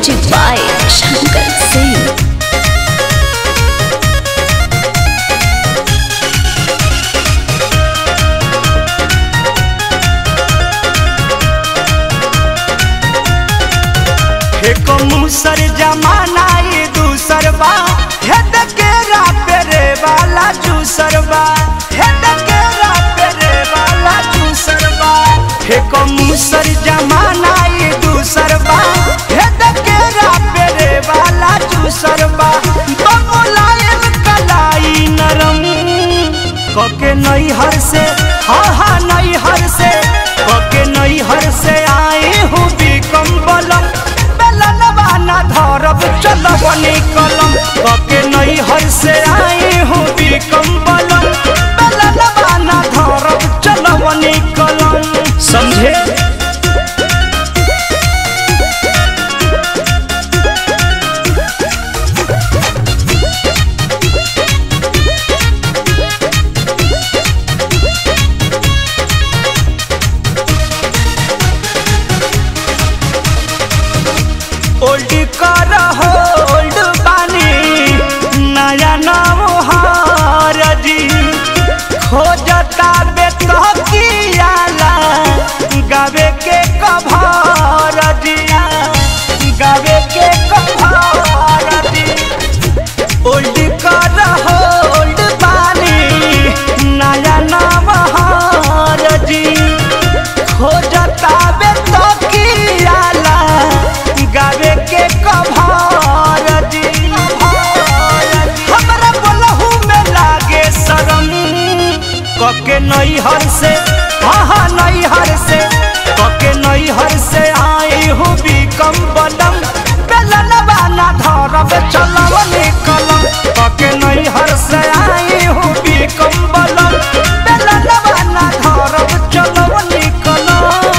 Music by Shankar Singh. हे को मुसर जमाना ये दूसर बा हे दकेरा पेरे वाला जूसर बा हे दकेरा पेरे वाला जूसर बा हे को मुसर जमाना ये दूसर बा हे दकेरा पेरे वाला जूसर बा बबुलायन कलाई नरम कके नई हर से हा हा नई हर से कके नई हर से आए हूँ बिकम बलम बेलनवा ना धरब चलब निकलम कके नई हर से आए हूँ बिकम बलम बेलनवा ना धरब चलब निकलम समझे ओल्ड कर हो ओल्ड बानी नया नाम हारजी खोजता बेतकियाला गावे के कभार दिया गावे के कभार दी ओल्ड कर हो ओल्ड बानी नया नाम हारजी खोजता बेतकियाला गावे के कभार दी हमरा बोलहू में लागे शरम कके नई हर से हाँ हाँ नई हर से कके नई हर से आई हूँ बिकम बलम बेलनवा ना धरब चलब निकलम कके नई हर से आई हूँ बिकम बलम बेलनवा ना धरब चलब निकलम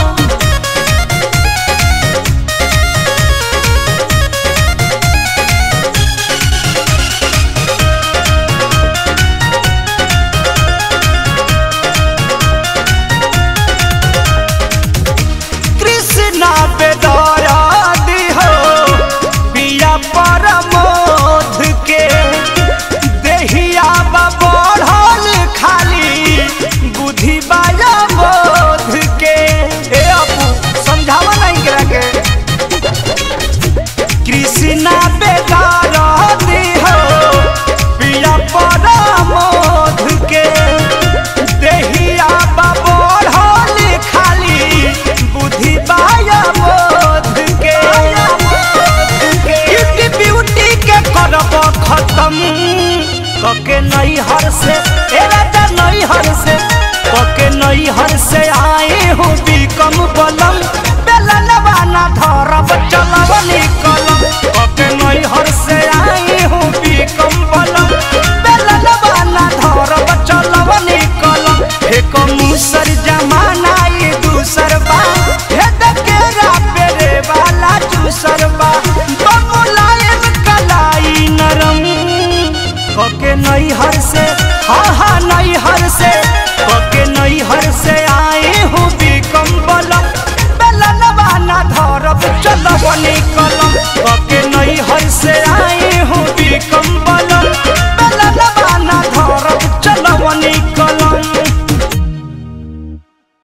कृष्णा बेदरा हो पिया परमोध के देहिया बा बढ़ल खाली बुद्धि बाया बोध के ए अपू समझावा नहीं करा के कृष्णा बेदरा हो पिया परमोध के देहिया बा बढ़ल खाली बुद्धि बाया बोध के ब्यूटी ब्यूटी के करब खत्म कके नई हर से ए राजा नई हर से कके नई हर से आए हूँ बिकम बलम बेलनवा ना धरब चलब निकलम कके नई हर से आए हूँ बिकम बलम बेलनवा ना धरब चलब निकलम हे कम